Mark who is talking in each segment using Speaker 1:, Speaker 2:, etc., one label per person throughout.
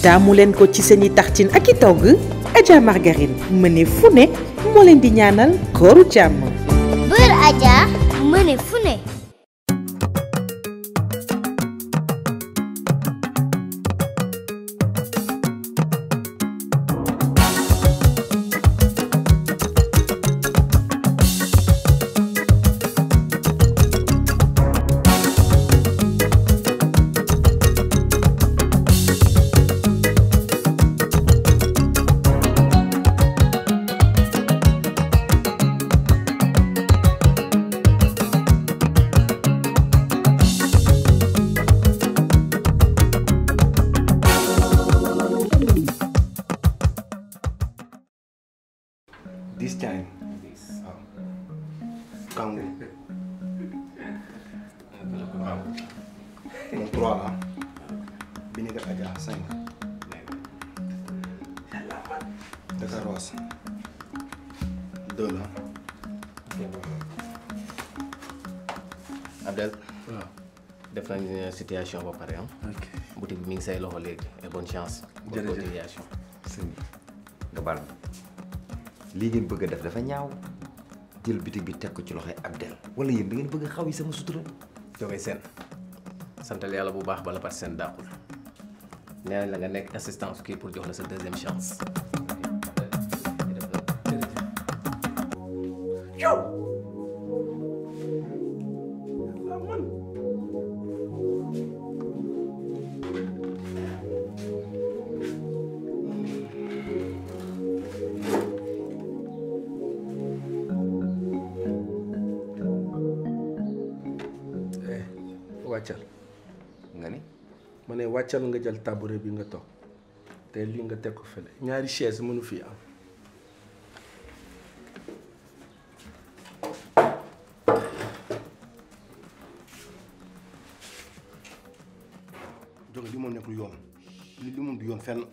Speaker 1: taamu leen ko ci seeni tartine ak i togg Adja Margarine mëne fu ne moo leen di ñaanal kooru jàmm
Speaker 2: Beurre Adja mëne fu ne
Speaker 3: This time. waaw. Kangu. waaw. moom trois la. bi ni def Adja cinq. Dakar Rose. deux la.
Speaker 4: Abdel. waaw def nañ situation ba pare ah.
Speaker 5: ok
Speaker 4: boutique bi mi ngi say loxo léegi et bonne chance. bonne
Speaker 5: Jërëjëf.
Speaker 4: continuation.
Speaker 6: sëñ bi nga baal ma lii ngeen bëgg a def dafa ñaaw jël bitig bi teg ko ci loxoy Abdel wala yéen da ngeen bëgg a xaw yi sama sutura
Speaker 4: jógee seen santal yàlla bu baax bala par seen dàqul nee nañ la nga nekk assistance kii pour jox la sa deuxième chance.
Speaker 5: eh wàccal
Speaker 6: nga ni
Speaker 5: ma ne wàccal nga jël tabouret bi nga toog te lii nga teg ko fële ñaari chaise mënu fi am
Speaker 3: jóge li moom nekkul yoon li li moom du yoon fenn.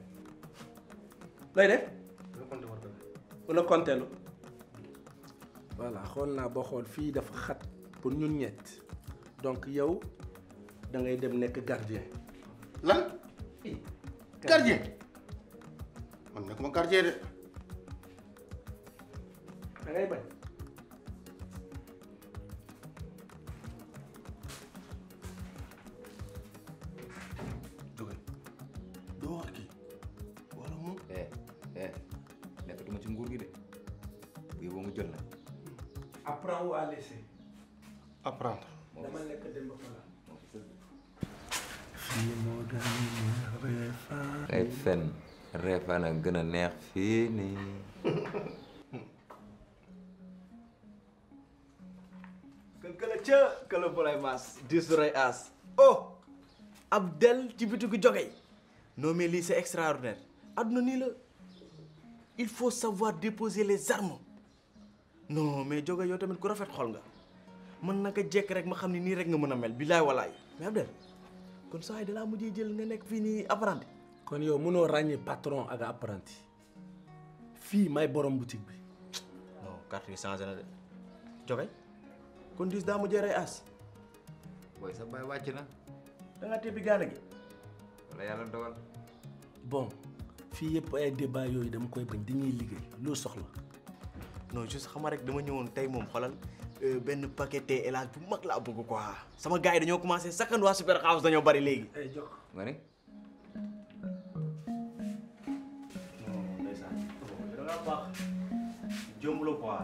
Speaker 5: looy def wala konteelu voilà xool naa boo xool fii dafa xat pour ñun ñett donc yow da ngay dem nekk gardien
Speaker 3: lan. gardien. man nekkuma gardien de.
Speaker 5: da ngay bañ
Speaker 3: jóge doo wax kii wala moom.
Speaker 6: eh eh nekkatuma ci nguur gi de bu yóbboo mu jël na
Speaker 5: apprends ou à laisser
Speaker 3: apprendre.
Speaker 5: dama nekk dem ba pala fii moo gën a neex reefaan
Speaker 6: ay fen reefaan a gën a neex fii nii
Speaker 7: kon këla ca këla bolay maas disu rey aas oh Abdel ci bitigu jogey non mais lii c'est extraordinaire adduna nii la il faut savoir déposer les armes non mais joge yow tamit ku rafet xol nga man naka jekk rek ma xam ne nii rek nga mën a mel bilaay walaay mais Abdel kon saa yi dalaa mujjee jël nga nekk fii nii apprenti
Speaker 5: kon yow mënoo ràññee patron ak apprenti fii may borom boutique bi
Speaker 7: non carte yi changé na de joge kon dis daa mujjee rey aas
Speaker 6: booy sa baay wàcc na
Speaker 7: da ngaa tebbi gaana gi
Speaker 6: wala yàlla dogal
Speaker 5: bon fii yëpp ay débat yooyu dama koy bañ dañuy liggéey loo soxla
Speaker 7: non juste xama rek dama ñëwoon tey moom xolal benn paquet thé élage bu mag laa bëgg quoi sama gars yi dañoo commencé sakkan waa super house dañoo bari léegi.
Speaker 5: ay jox
Speaker 6: nga ni
Speaker 7: non ndeysaan da ngaa baax jëmb la quoi.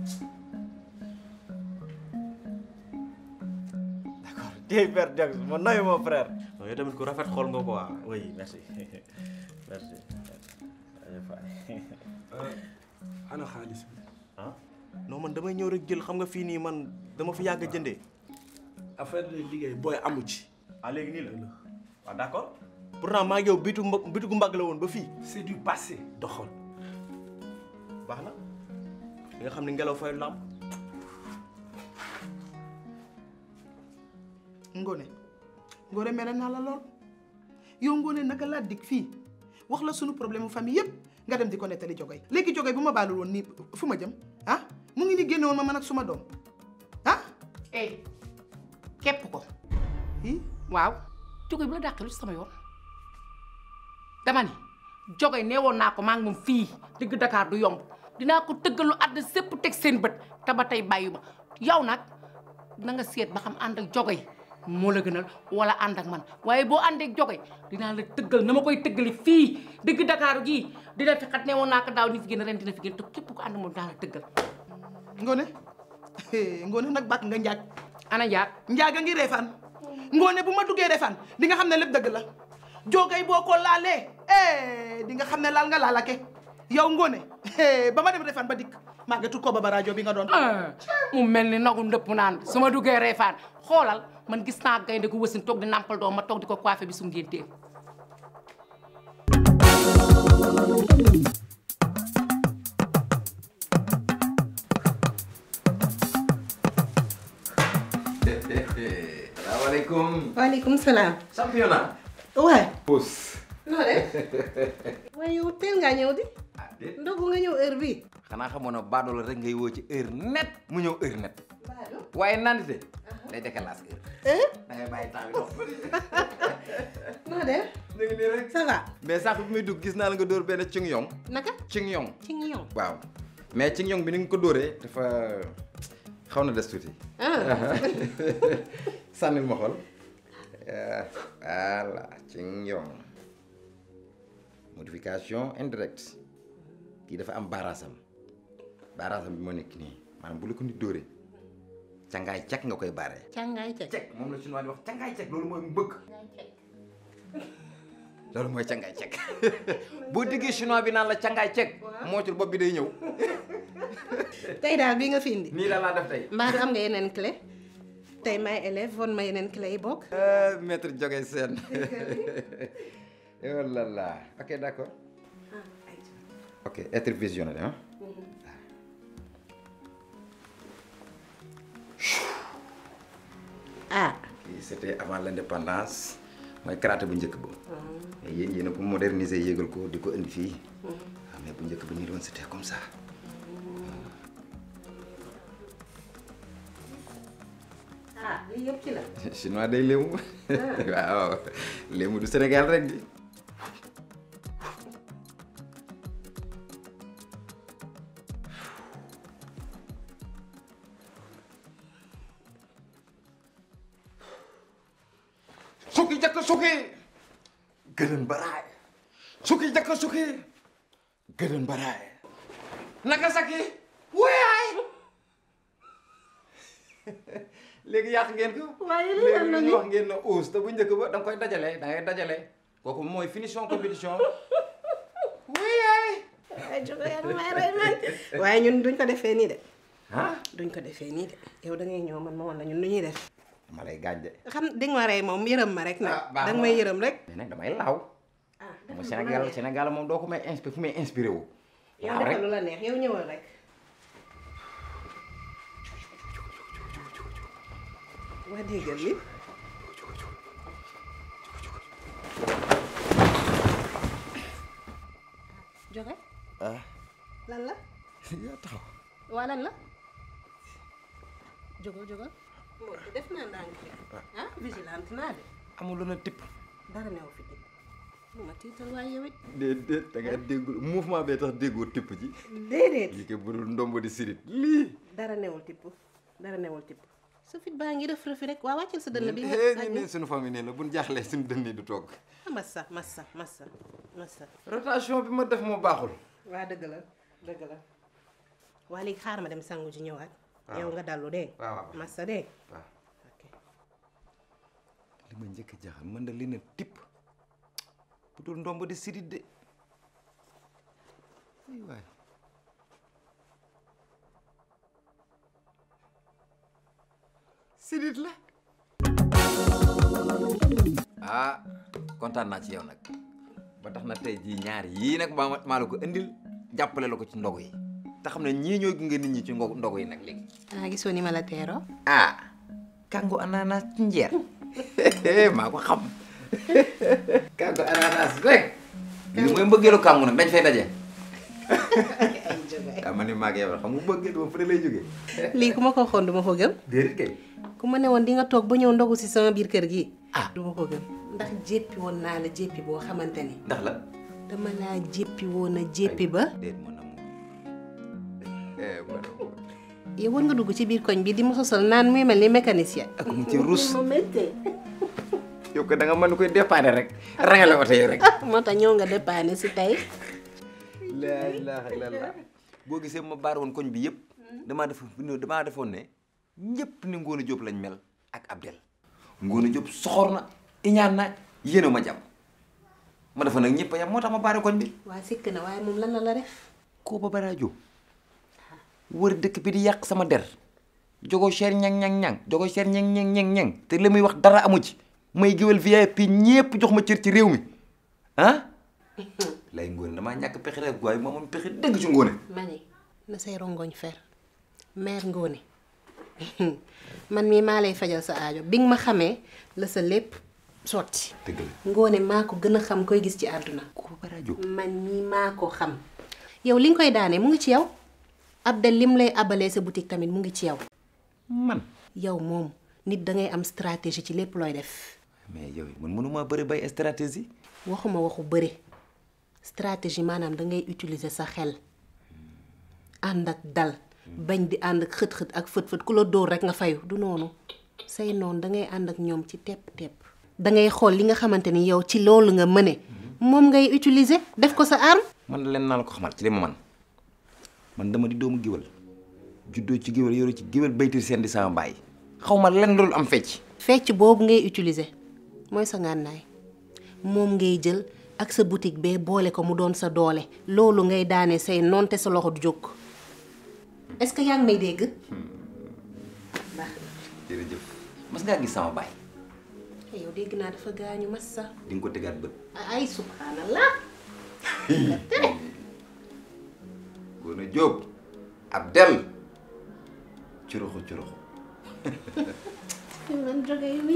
Speaker 7: d'accord tey Père Jackson ma noyu mon frère. non yow tamit ku rafet xool nga quoi oui merci merci.
Speaker 5: ana xaalis bi
Speaker 7: ah non man damay ñëw rek jël xam nga fii nii man dama fi yàgg a jëndee.
Speaker 5: affaire lay liggéey booy amu ci
Speaker 7: ah léegi nii la waaw d'accord. pourtant maa ngi yow bitu mba bitigu mbagg la woon ba fii.
Speaker 5: c'est du passé doxal
Speaker 7: baax na li nga xam ne ngelaw fay lamp
Speaker 8: Ngone Ngone mere naa la lool yow Ngone naka laa dig fii wax la sunu problème mu famille yépp nga dem di ko nettali Jogay léegi Jogay bu ma baalul woon nii fu ma jëm ah mu ngi ni génne woon ma man ak suma doom ah.
Speaker 9: eh képp ko
Speaker 8: i
Speaker 9: waaw jóge bu la dàqee lu ci sama yoon dama ni jogoy nee woon naa ko maa ngi moom fii digg Dakar du yomb dinaa ko tëggalu àdd sépp teg seen bët te ba tey bàyyi ma yow nag na nga seet ba xam ànd ak jogoy moo la gënal wala ànd ak man waaye boo àndee ak jogoy dinaa la tëggal na ma koy tëggali fii digg Dakar gii dina fi xat nee woon naa ko daaw ni fi gën ren dina fi gën te képp ko ànd moom dinaa la tëggal
Speaker 8: Ngone Ngone nag bàkk nga njaag
Speaker 9: ana njaag
Speaker 8: njaag a ngi reefaan Ngone bu ma duggee reefaan di nga xam ne lépp dëgg la joogay boo ko laalee eh di nga xam ne laal nga laalake yow Ngone ba ma dem reefaan ba dikk màggetu ko ba ba rajo bi nga doon
Speaker 9: mu mel ni nagu ndëpp naan su ma duggee reefaan xoolal man gis naa gaynde gu wësin toog di nàmpal doom ma toog di ko coiffé bi su ngénteem
Speaker 6: salaamaaleykum.
Speaker 10: waaleykum salaam.
Speaker 6: championnat.
Speaker 10: waay.
Speaker 6: pousse.
Speaker 10: noo def. waaye yow teel ngaa ñëw di. ndogu nga ñëw heure bii.
Speaker 6: xanaa xamoon na baadoo la rek ngay woo ci heure net mu ñëw heure net. waaye nandite day décalage heure. da ngay bàyyi temps bi dox.
Speaker 10: noo def.
Speaker 6: ñu ngi nii rek.
Speaker 10: ça va.
Speaker 6: mais sànq bi muy dugg gis naa la nga dóor benn cing yong.
Speaker 10: naka.
Speaker 6: cing yong.
Speaker 10: ci ngi ñëw.
Speaker 6: waaw mais cing yong bi ni nga ko dóoree dafa xaw na des tuuti. sànnil ma xool voilà cing yong modification indirecte kii dafa am baaraasam baaraasam bi moo nekk nii maanaam bu la ko nit dóoree cangaay cek nga koy baaree.
Speaker 10: càngaay cek.
Speaker 6: cek moom la chinois di wax cangaay cek loolu mooy mbëgg. loolu mooy cangaay cek boo déggee chinois bi naan la cangaay cek moocul bopp bi day ñëw.
Speaker 10: tey daal bii nga fi indi.
Speaker 6: nii la laa def tey.
Speaker 10: mbaa du am nga yeneen clé. tey may élève won ma yeneen clé yi bokk.
Speaker 6: maître Joge Sène oh là là ok d'accord ok être visionnaire hein
Speaker 10: ah.
Speaker 6: kii c'était avant l'indépendance mooy karaté bu njëkk ba mais yéen yéen a ko moderniser yéegal ko di ko indi fii waaw mais bu njëkk ba nii doon c'était comme ça
Speaker 10: ah lii yëpp ci la.
Speaker 6: chinois day léemu waaw léemu du Sénégal rek di sukki jakk sukki gënën baraay sukki jakk sukki gënën baraay naka saki wuyaay léegi yàq ngeen ko.
Speaker 10: waaye lii am na
Speaker 6: léegi
Speaker 10: ni
Speaker 6: ñu wax ngeen ne ose te bu njëkk ba da nga koy dajale da ngay dajale kooku mooy finition compétition.
Speaker 10: ay jóge yaa ngi may rey man waaye ñun duñ ko defee nii de.
Speaker 6: ah
Speaker 10: duñ ko defee nii de yow da ngay ñëw man ma woon la ñun lu ñuy def.
Speaker 6: dama lay gaañ de.
Speaker 10: xam di nga ma rey moom yërëm ma rek nag.
Speaker 6: ah baax
Speaker 10: da
Speaker 6: na
Speaker 10: nga may yërëm rek.
Speaker 6: mais nag damay laaw.
Speaker 10: ah
Speaker 6: moom Sénégal Sénégal moom doo ko may inspiré fu may inspiré wu.
Speaker 10: yow
Speaker 6: waaw rek
Speaker 10: defal lu la neex yow ñëwal rek. waa déggal li joxe
Speaker 6: ah
Speaker 10: lan la
Speaker 6: yaa taxaw.
Speaker 10: waa lan la jógal jógal moo def naa ndànk de ah vigilante naa de
Speaker 6: amul lu na tipp.
Speaker 10: dara newu fi tipp bu ma tiital waaye yow it
Speaker 6: déedéet da ngay déggul mouvement bee tax déggoo tipp ji.
Speaker 10: déedéet
Speaker 6: lii kay budul ndombo di sirit lii.
Speaker 10: dara newul tipp dara newul tipp sa fit baa ngi rëf rëfi rek waa wàccal sa dënn bi nga
Speaker 6: eh
Speaker 10: aj
Speaker 6: ñun suñu famille nee la buñ jaaxlee suñu dënn yi du toog.
Speaker 10: ah massa massa massa massa
Speaker 6: rotation bi ma def moo baaxul.
Speaker 10: waa dëgg la dëgg la waa léegi xaar ma dem sangu ji ñëwaat
Speaker 6: waaw.
Speaker 10: yow nga dallu dégg
Speaker 6: waaw waaw.
Speaker 10: massa dégg
Speaker 6: waaw li ma njëkk a jaaxal mën na leen a tipp bu dul ndombo di sirit de ay waay sirit la ah kontaan naa ci yow nag ba tax na tey jii ñaar yii nag maa maa la ko indil jàppale la ko ci ndogu yi te xam ne ñii ñooy gunge nit ñi ci ngo- ndogu yi nag léegi
Speaker 10: ah gisoo ni ma la teeroo
Speaker 6: ah kàngu ananas ci njeer maa ko xam kàngu ananas rek li mooy mbëggeelu kàngu nag dañ fay daje
Speaker 10: ay jë
Speaker 6: ah man ni maa ngi yow xam nga bëgg dama fële lay jógee.
Speaker 10: lii ku ma ko waxoon du ma ko gëm
Speaker 6: déedéet kay.
Speaker 10: ku ma ne woon di nga toog ba ñëw ndogu si sama biir kër gi ah du ma ko gëm ndax jéppi woon naa la jéppi boo xamante ni
Speaker 6: ndax la.
Speaker 10: dama laa jéppi woon a jéppi ba
Speaker 6: déet mon amour. eh mon amour.
Speaker 10: yow war nga dugg ci biir koñ bi di ma sosal naan muy mel ni mécanicien
Speaker 6: ak mu ci rus.
Speaker 10: ma méttee
Speaker 6: yow ko da nga mën koy dépanner rek. rangale oto yi rek.
Speaker 10: moo tax ñëw nga dépanne si tey
Speaker 6: laa ilaaha illallaah boo gisee ma baar woon koñ bi yëpp damaa def damaa defoon ne ñëpp ni Ngóone Diop lañ mel ak Abdel Ngóone Diop soxor na iñaan na yéene ma jàmm ma defoon nag ñëpp a yam moo tax ma baare koñ bi
Speaker 10: waa sikk na waaye moom lan la la def
Speaker 6: koo ba baraa Diop wër dëkk bi di yàq sama der jogo cher ñang ñang ñang jogo cher ñang ñang ñang ñang te li muy wax dara amu ci may géwél VIP ñëpp jox ma cër ci réew mi ah lay Ngóone damaa ñàkk pexe rek waaye moom moom pexe dëgg ci Ngóone
Speaker 10: ma ne na say rongoñ fer mère Ngóone man mii maa lay fajal sa aajo bi nga ma xamee la sa lépp sotti
Speaker 6: dëgg la
Speaker 10: Ngóone maa ko gën a xam koy gis ci àdduna
Speaker 6: ko ba rajo
Speaker 10: man mii maa ko xam yow li nga koy daanee mu ngi ci yow Abdel lim lay abalee sa boutique tamit mu ngi ci yow
Speaker 6: man
Speaker 10: yow moom nit da ngay am stratégie ci lépp looy def
Speaker 6: mais yow man mënuma bëri bay stratégie
Speaker 10: waxuma waxu bëri stratégie maanaam da ngay utiliser sa xel ànd ak dal bañ di ànd ak xët-xët ak fët-fët ku la dóor rek nga fayu du noonu say noonu da ngay ànd ak ñoom ci tepp-tepp da ngay xool li nga xamante ni yow ci loolu nga mëne moom ngay utiliser def ko sa arme
Speaker 6: man leen naa la ko xamal ci li ma man man dama di doomu géwél juddoo ci géwél yoru ci géwél baytir seen di sama baay xaw ma len loolu am fecc
Speaker 10: fecc boobu ngay utiliser mooy sa ngànnaay moom ngay jël ak sa boutique bee boole ko mu doon sa doole loolu ngay daane say noon te sa loxo du jóg est-ce que yaa ngi may dégg baax
Speaker 6: jërëjëf mas ngaa gis sama baay
Speaker 10: na yow dégg naa dafa gaañu mas sa
Speaker 6: di nga ko tegaat bët
Speaker 10: ay subhanallah
Speaker 6: Ngóone Jóob Abdel curuxu curuxu
Speaker 10: man jóge mi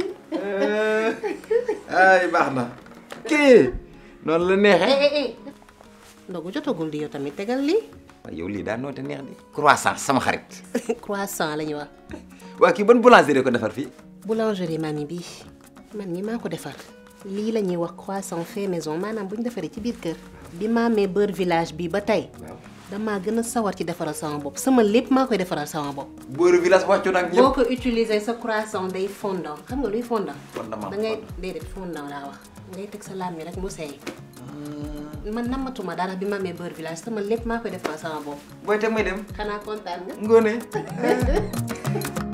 Speaker 6: ay baax na kii noonu la neexee
Speaker 10: ndogu jotagul di yow tamit tegal lii
Speaker 6: waaye yow lii daa noote neex di croissant sama xarit
Speaker 10: croissant la ñu wax
Speaker 6: waa kii ban boulangerie ko defar fii
Speaker 10: boulangerie mami bi man mi maa ko defar lii la ñuy wax croissant fait maison maanaam bu ñu defaree ci biir kër bi ma amee beurre village bi ba tey damaa gën a sawar ci defaral sama bopp sama lépp maa koy defaral sama bopp
Speaker 6: beurre village wàccu nag
Speaker 10: boo ko utiliser sa croissant day fondant xam nga luy fondant
Speaker 6: Fondement,
Speaker 10: da ngay déedéet fondant laa wax ngay teg sa laam mi rek mu seey man namatuma dara bi ma amee beurre village sama lépp maa koy defaral sama bopp
Speaker 6: booy te may dem
Speaker 10: xanaa kontaan nga
Speaker 6: Ngóone